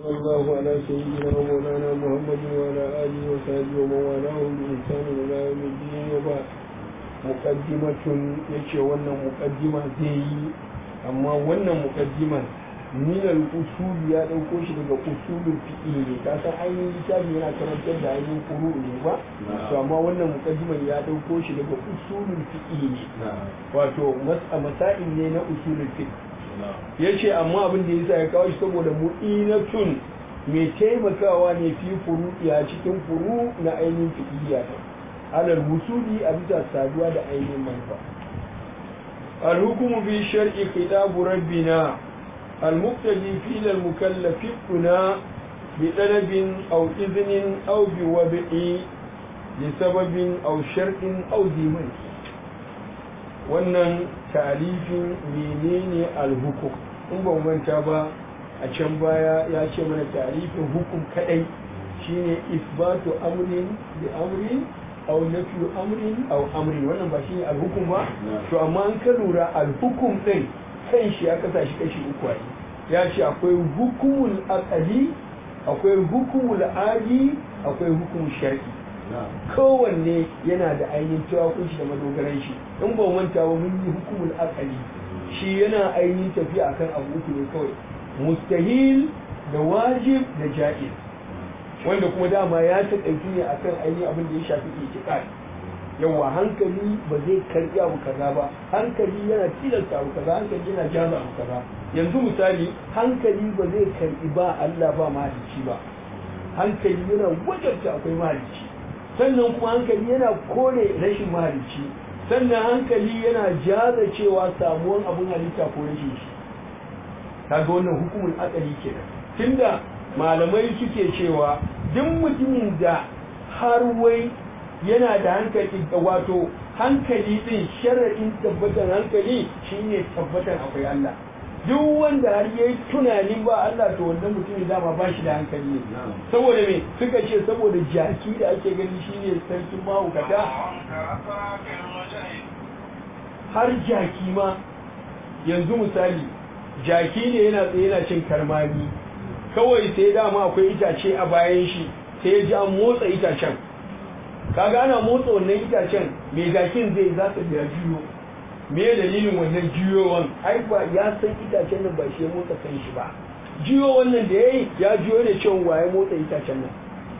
صلى الله على سيدنا ومولانا محمد وعلى آله وصحبه ومن والاه بإحسان إلى يوم الدين وبعد مقدمة يشي wannan muqaddima zai yi amma wannan muqaddima min al-usul ya dauko shi daga usulul fiqh ne ka san ainihin littafi yana karantar da ainihin furu ne ba to amma wannan muqaddiman ya dauko shi daga usulul fiqh ne wato masail ne na usulul fiqh ya ce amma abin da yasa ya kawo shi saboda mu'inatun mai taimakawa ne fi furu ya cikin furu na ainihin fiqhiyya ta alal wusuli a bisa saduwa da ainihin manufa الحكم في شرع خطاب ربنا المقتدي في المكلف هنا بطلب أو إذن أو بوضع لسبب أو شرط أو ديمن wannan ta'alifin menene alhukum in ba manta ba a can baya ya ce mana ta'alifin hukum kadai shine isbatu amrin bi amrin aw nafyu amrin aw amrin wannan ba shine alhukum ba to amma an ka lura alhukum din kan shi ya kasa shi kashi uku ai ya ce akwai hukumul aqali akwai hukumul adi akwai hukumul shar'i kowanne yana da ainihin tawakunci da madogaran shi in ba manta ba mun yi hukumul akali shi yana ainihin tafiya akan abu uku ne kawai mustahil da wajib da ja'iz wanda kuma dama ya taƙaitu ne akan ainihin abin da ya shafi itiqad yawa hankali ba zai karbi abu kaza ba hankali yana tilasta abu kaza hankali yana jaza abu kaza yanzu misali hankali ba zai karbi ba Allah ba mahalicci ba hankali yana wajabta akwai mahalicci sannan kuma hankali yana kore rashin mahalicci sannan hankali yana jaza cewa samuwan abin halitta ko rashin shi kaga wannan hukumul akali kenan tunda malamai suke cewa duk mutumin da har wai yana da hankali wato hankali din sharaɗin tabbatar hankali shine tabbatar akwai Allah duk wanda har yayi tunanin ba Allah to wannan mutumin dama ba shi da hankali ne saboda me suka ce saboda jaki da ake gani shine sarkin mahaukata har jaki ma yanzu misali jaki ne yana tsaye yana cin karmami kawai sai dama akwai itace a bayan shi sai ya ji an motsa itacen kaga ana motsa wannan itacen mai jakin zai za ta biya juyo me dalilin wannan juyowan ai ba ya san itacen nan ba shi ya motsa kan shi ba juyo wannan da yayi ya juyo ne cewa waye motsa itacen nan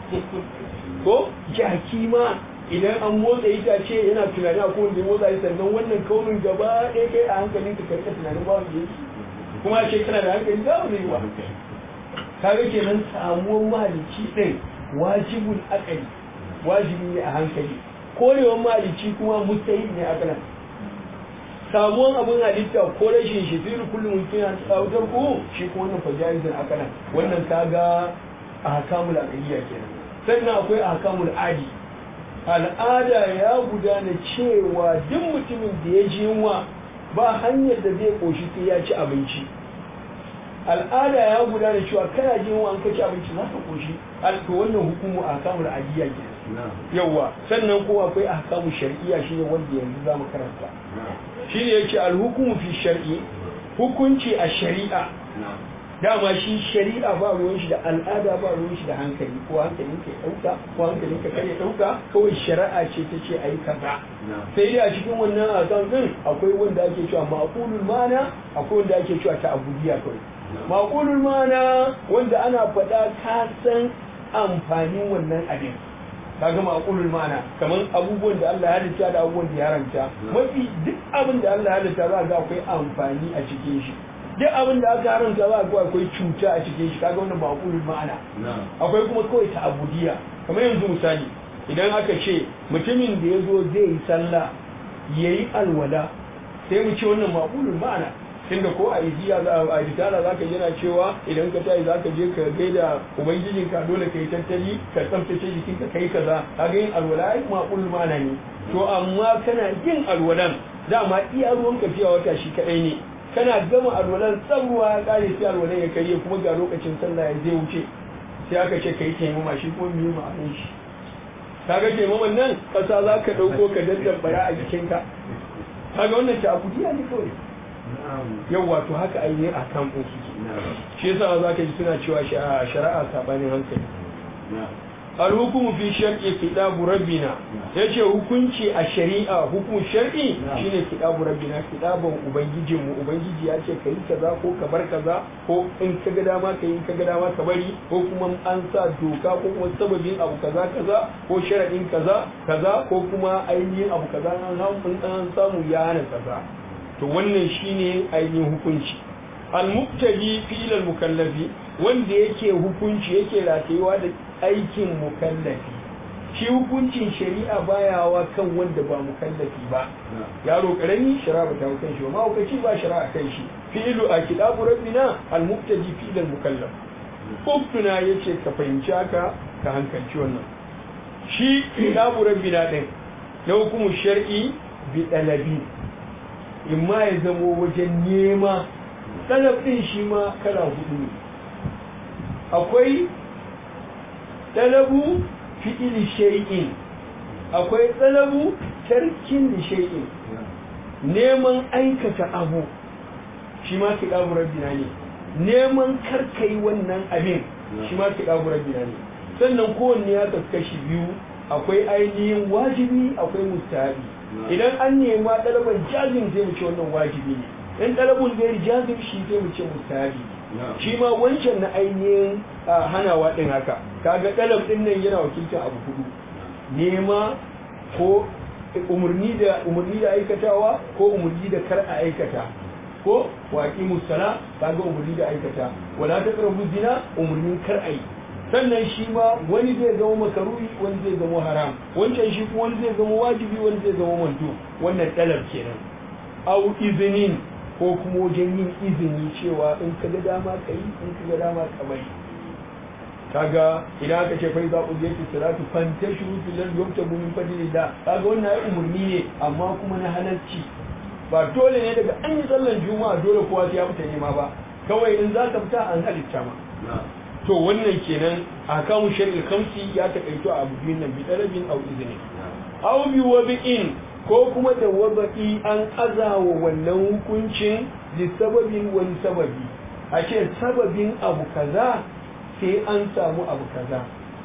ko jaki ma idan an motsa itace yana tunani a kowanne ya motsa sannan wannan kaunin gaba ɗaya kai a hankalin ka karka tunanin ba wanda yake kuma ce kana da hankali za mu yi wa kaga kenan samuwar mahalicci ɗin wajibul akali wajibi ne a hankali korewar mahalicci kuma mustahil ne a kanan samuwan abin halitta ko rashin shi firu kullum mumkin an tsawutar ko shi kuma wannan fajaizin aka nan wannan kaga ahkamul aqliya kenan sannan akwai ahkamul adi al'ada ya gudana cewa duk mutumin da ya ji yunwa ba hanyar da zai koshi sai ya ci abinci al'ada ya gudana cewa kana jin yunwa an ka ci abinci za ka koshi to wannan hukumu ahkamul adiya kenan yawa sannan kuma akwai ahkamu shar'iyya shine wanda yanzu zamu karanta shine yake alhukumu fi shar'i hukunci a shari'a dama shi shari'a ba ruwan shi da al'ada ba ruwan shi da hankali ko hankalin ka dauka ko hankalin ka kare dauka kawai shari'a ce ta ce ayi kaza sai dai a cikin wannan azan din akwai wanda ake cewa maqulul mana akwai wanda ake cewa ta'abudiyya kawai maqulul mana wanda ana faɗa ka san amfanin wannan abin kaga maqulul ma'ana kaman abubuwan da Allah ya halitta da abubuwan da ya haramta mafi duk abin da Allah ya halitta za ga akwai amfani a cikin shi duk abin da aka haramta za ga akwai cuta a cikin shi kaga wannan maqulul ma'ana akwai kuma kawai ta'abudiyya kamar yanzu misali idan aka ce mutumin da ya zo zai yi sallah yayi alwala sai mu ce wannan maqulul ma'ana tunda ko a ijiya za a ritala za ka yana cewa idan ka tayi za ka je ka gaida ubangijin ka dole ka yi tattali ka tsaftace jikin ka kai kaza ka ga yin alwala ai maqul mana ne to amma kana yin alwalan dama iya ruwan ka fiya wata shi kadai ne kana gama alwalan tsan ruwa ya kare sai alwalan ya kai kuma ga lokacin sallah ya zai wuce sai aka ce kai taimama shi kuma me ma'anar shi kaga taimaman nan kasa za ka dauko ka daddabara a jikinka kaga wannan ta abudiya ne kawai yau wato haka ainihin a kan ɗin suke shi yasa za ka ji suna cewa shari'a sabanin hankali alhukumu fi shar'i kitabu rabbina yace hukunci a shari'a hukum shar'i shine kitabu rabbina kitabun ubangijin mu ubangiji ya ce kai kaza ko ka bar kaza ko in ka ga dama kai in ka ga dama ka bari ko kuma an sa doka ko kuma sababin abu kaza kaza ko sharadin kaza kaza ko kuma ainihin abu kaza an an samu ya hana kaza to wannan shine ainihin hukunci al-muqtadi fi al-mukallafi wanda yake hukunci yake ratayewa da aikin mukallafi shi hukuncin shari'a bayawa kan wanda ba mukallafi ba yaro karami shari'a ba ta kan shi ba mahaukaci ba shari'a kan shi fi'lu a kitabu rabbina al-muqtadi fi al-mukallaf uktuna yace ka fahimci haka ka hankalci wannan shi kitabu rabbina din na hukumu shar'i bi dalabi imma ya zamo wajen nema talab din shi ma kala hudu ne akwai talabu fi'il shay'in akwai talabu tarkin da shay'in neman aikata abu shi ma kiɗabu rabbina ne neman karkai wannan abin shi ma kiɗabu rabbina ne sannan kowanne ya kaskashi biyu akwai ainihin wajibi akwai mustahabi idan an nema ɗalaban jazim zai mu ce wannan wajibi ne in ɗalabun gairi jazim shi zai mu ce mustahabi shi ma wancan na ainihin hanawa ɗin haka kaga ɗalab ɗin nan yana wakiltar abu hudu nema ko umarni da umarni da aikatawa ko umarni da kar a aikata ko waƙi musala kaga umarni da aikata wala ta ƙarfi zina umarnin kar a yi sannan shi ma wani zai zama makaruhi wani zai zama haram wancan shi kuma wani zai zama wajibi wani zai zama manto wannan ɗalab kenan au izinin ko kuma wajen yin izini cewa in ka ga dama ka yi in ka ga dama ka bari kaga idan aka ce fai za ku je ki salatu fanta shuru fil ladhi yuktabu min fadlillah kaga wannan ai umurni ne amma kuma na halarci ba dole ne daga an yi sallan juma'a dole kowa sai ya fita nema ba kawai in za ka fita an halitta ma to wannan kenan a kamun shari'ar kamsi ya takaito a abu biyun nan bi talabin au izini au bi wabi'in ko kuma da waba'i an azawa wannan hukuncin da sababin wani sababi a ce sababin abu kaza sai an samu abu kaza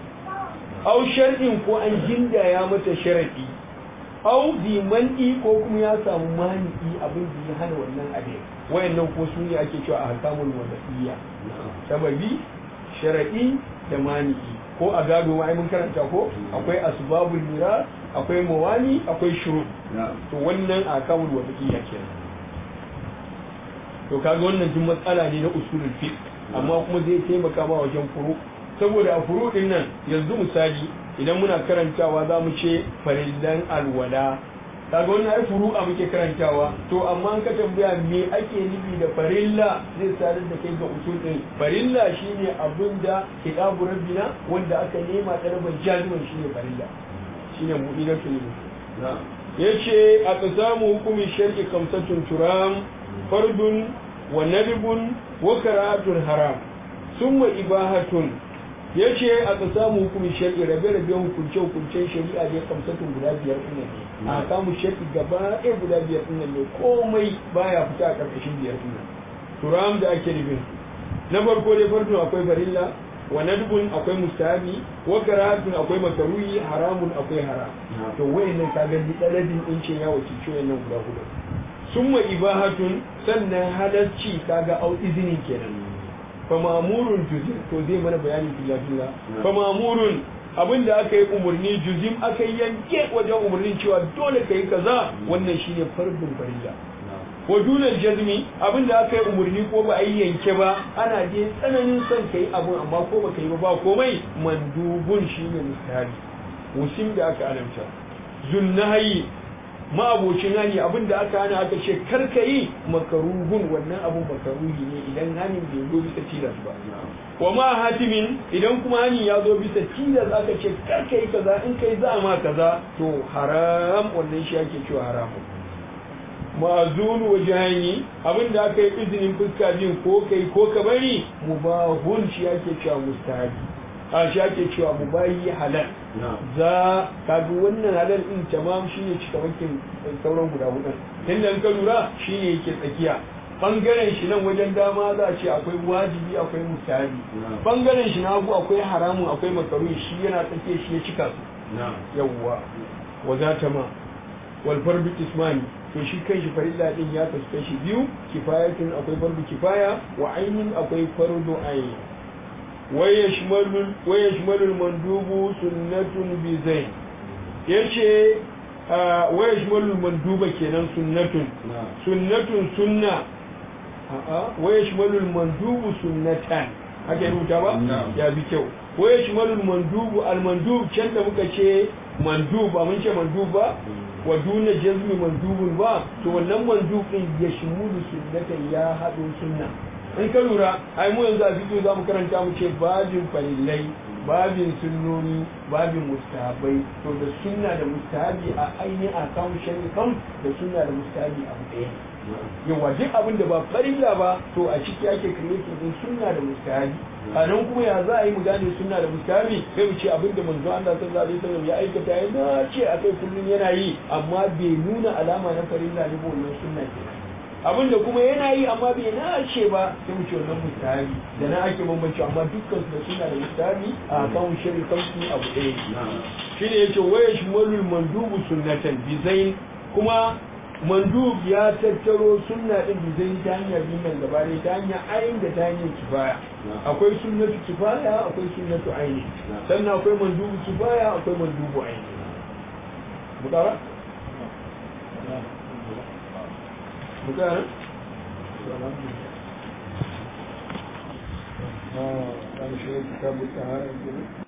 au shar'in ko an gindaya mata sharadi au bi man'i ko kuma ya samu mani'i abin da ya hana wannan abin wayannan ko su ne ake cewa a hakamul wada'iyya sababi sharadi da mani'i ko a gado ma mun karanta ko akwai asbabul mira akwai mawani akwai shuru to wannan a kawul wada'iyya kenan to kaga wannan duk matsala ne na usulul fiqh amma kuma zai taimaka ma wajen furu saboda a furu din nan yanzu misali idan muna karantawa za mu ce farillan alwala kaga wannan ai furu'a muke karantawa to amma an ka tambaya me ake nufi da farilla zai sadar da kai ga usul din farilla shine abin da kitabu rabbina wanda aka nema talaban jaziman shine farilla shine mu'minatul yace a tsamu hukumi shar'i kamsatun turam fardun wa nadbun wa karatun haram summa ibahatun ya ce a samu hukumin shari'a rabe-rabe hukunce hukuncen shari'a ne kamsatun guda biyar ɗin ne a samu shari'a gaba ɗaya guda biyar ɗin ne komai baya fita a ƙarƙashin biyar ɗin turam da ake nufin na farko dai farko akwai farilla wa nadbun akwai mustahabi wa karatun akwai makaruhi haramun akwai haram to wayannan ka ga ɗalabin ɗin ce ya wakilci wayannan guda hudu summa ibahatun sannan halarci kaga au izinin kenan famamurun juzim to zai mana bayani fila-fila famamurun abinda aka yi umarni juzim aka yi yanke wajen umarnin cewa dole ka yi kaza wannan shine fardun farilla wa dunar jazmi abinda aka yi umarni ko ba a yi yanke ba ana je tsananin son ka yi abin amma ko ba ka yi ba ba komai mandubun shine mustahari musim da aka alamta zunnahayi ma'abocin hani abin da aka hana aka ce karka yi makaruhun wannan abin makaruhi ne idan hanin bai zo bisa tilas ba wa ma hatimin idan kuma hani ya zo bisa tilas aka ce karka yi kaza in kai za ma kaza to haram wannan shi ake cewa haramun ma'azun wajahani abin da aka yi izinin fuska biyun ko kai ko ka bari mubahun shi ake cewa mustahabi a shi ake cewa mubayi halal za ka ga wannan halal din tamam shi ne cika wakin sauran guda hudu tunda ka lura shi ne yake tsakiya bangaren shi nan wajen dama za a ce akwai wajibi akwai mustahabi bangaren shi na hagu akwai haramun akwai makaruhi shi yana tsakiya shi ya cika su yawwa wa za ta ma wal fardu ismani to shi kan shi farilla din ya kasu kashi biyu kifayatun akwai fardu kifaya wa ainin akwai fardu aini wa yashmalu mandubu sunnatun bi zain yace wa yashmalu manduba kenan sunnatun sunnatun sunna a'a wa yashmalu mandubu sunnatan haka ya rubuta ba ya bi kyau wa yashmalu mandubu al mandub can da muka ce mandub ba mun ce mandub ba wa duna jazmi mandubun ba to wannan mandub din ya shimulu sunnatan ya hado sunna in ka lura ai mu yanzu a fito za mu karanta mu ce babin falillai babin sunnoni babin mustahabai to da sunna da mustahabi a ainihin a kan shari'a da sunna da mustahabi abu ɗaya yawa duk abin da ba farilla ba to a ciki ake creating din sunna da mustahabi a nan kuma ya za a yi mu gane sunna da mustahabi sai mu ce abin da manzo Allah sallallahu alaihi wasallam ya aikata ya dace a kai kullun yana yi amma bai nuna alama na farilla ne ba wannan sunna kenan abin da kuma yana yi amma bai nace ba sai mu ce wannan mustahabi da na ake bambanci amma dukkan su da sunna da mustahabi a kan shirin kansu abu ɗaya shine yace waya shmalul mandubu sunnatan bi zain kuma mandub ya tattaro sunna din da zai ta hanyar nan gaba ne ta hanyar ayin da ta hanyar kifaya akwai sunnatu kifaya akwai sunnatu aini sannan akwai mandubu kifaya akwai mandubu aini mutara mutara ah kan shi kitabu tahara